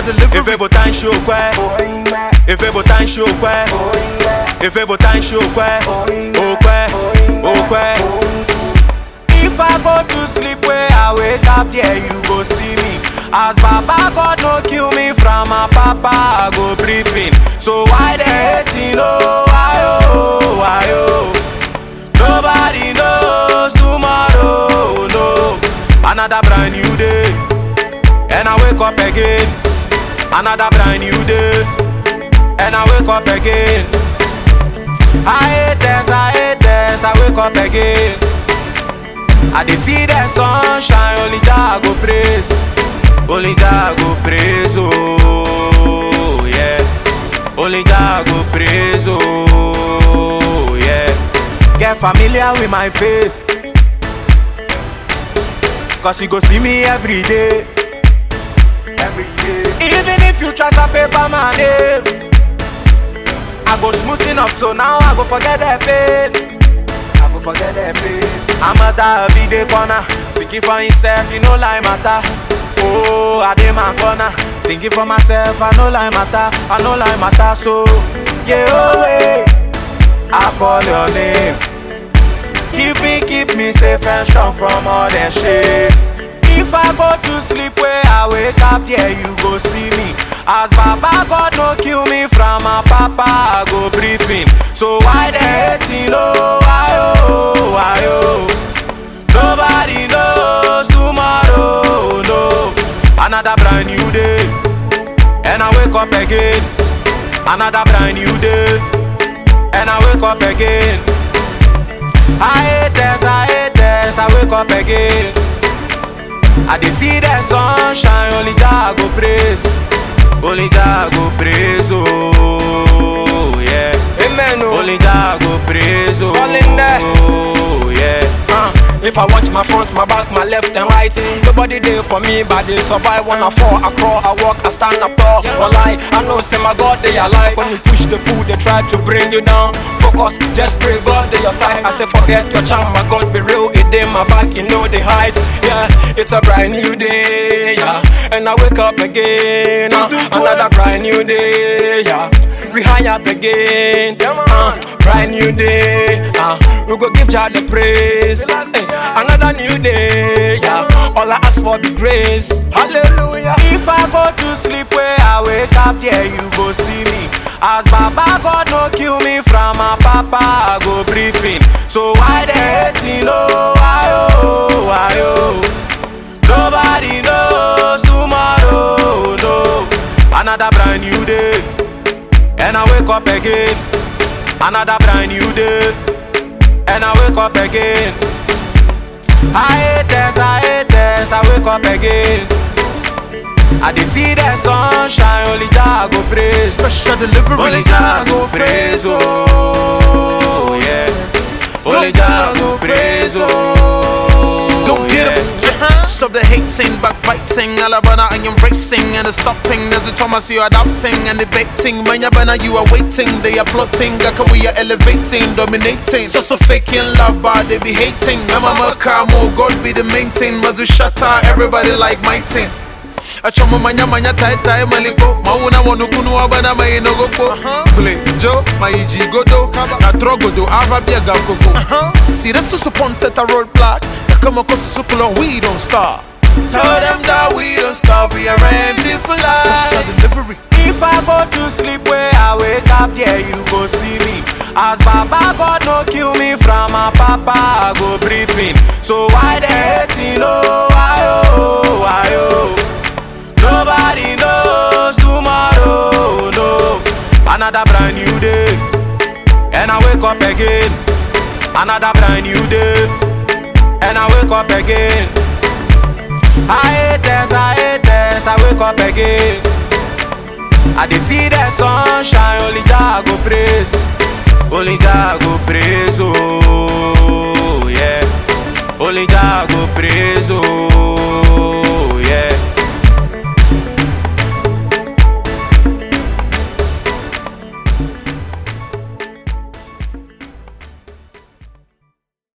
delivery. Efe botan shokwe Efe botan shokwe Efe botan shokwe Okwe Okwe If I go to sleep where I wake up there you go see me As Baba God no kill me from my papa I go briefing So why they hating oh why oh why oh Nobody knows tomorrow no Another brand new day And I wake up again Another brand new day And I wake up again I hate this, I hate this, I wake up again I dey see the sunshine, only Jah go praise Only Jah go praise, oh yeah Only Jah go praise, oh yeah Get familiar with my face Cause you go see me every day Every day Even if you try to paper my name I go smoothing up so now I go forget that pain I go forget that pain I'm a every day corner Thinking for himself, you know like matter Oh, I dey my corner Thinking for myself, I know like matter I know like matter so Yeah, oh, hey I call your name Keep me, keep me safe and strong from all that shit If I go to sleep where I wake up, yeah, you go see me As Baba God no kill me from my papa, I go briefing So why they hating, oh, why, oh, why, oh Nobody knows tomorrow, no Another brand new day And I wake up again Another brand new day And I wake up again I hate this, I hate this, I wake up again I dey see the sunshine, only Jah go praise Only Jah go praise, oh yeah Amen. Oh. Only Jah go praise, oh All in there. oh yeah Uh, if I watch my front, my back, my left and right Nobody there for me, but they survive When I fall, I crawl, I walk, I stand up tall Wallahi, I know, say my God, they alive When you push the pull, they try to bring you down Focus, just pray God, they your side I say forget your charm, my God, be real It in my back, you know they hide Yeah, it's a brand new day, yeah And I wake up again, uh, another brand new day, yeah we high up again, uh, brand new day. Uh, we go give Jah the praise. Eh, another new day, yeah. All I ask for the grace. Hallelujah. If I go to sleep where I wake up, yeah, you go see me. As Baba God no kill me from my papa, I go briefing. So why they hating, oh, why, oh, why, oh Nobody knows tomorrow, no Another brand new day And I wake up again Another brand new day And I wake up again I hate this, I hate this, I wake up again I dey see the sunshine, only Jah go praise Special delivery. Only Jah go praise, oh yeah Only Jah go praise, oh Go get yeah. him. Stop the hating, backbiting, Alabama and embracing and the stopping. There's a Thomas you adapting and debating. When you're you are waiting, they are plotting. Gaka we are elevating, dominating. So so faking love, but they be hating. I'm a Kamo, God be the main thing. Mazu shatter, everybody like my team. Achoma manya manya tai tai maliko Mauna wanukunu wabana mai nogoko Ble jo maiji godo Na trogodo ava biega koko See this is upon set a roadblock Na kama kosu sukulon we don't stop Tell them that we don't stop We are empty for life Special delivery If I go to sleep where I wake up, yeah, you go see me. As Baba God no kill me from my papa, I go briefing. So why they hating, oh, why, oh, why, oh Nobody knows tomorrow, no Another brand new day And I wake up again Another brand new day And I wake up again I hate this, I hate this, I wake up again I dey see the sunshine, only Jah go praise Only Jah go praise, oh yeah Only Jah go praise, oh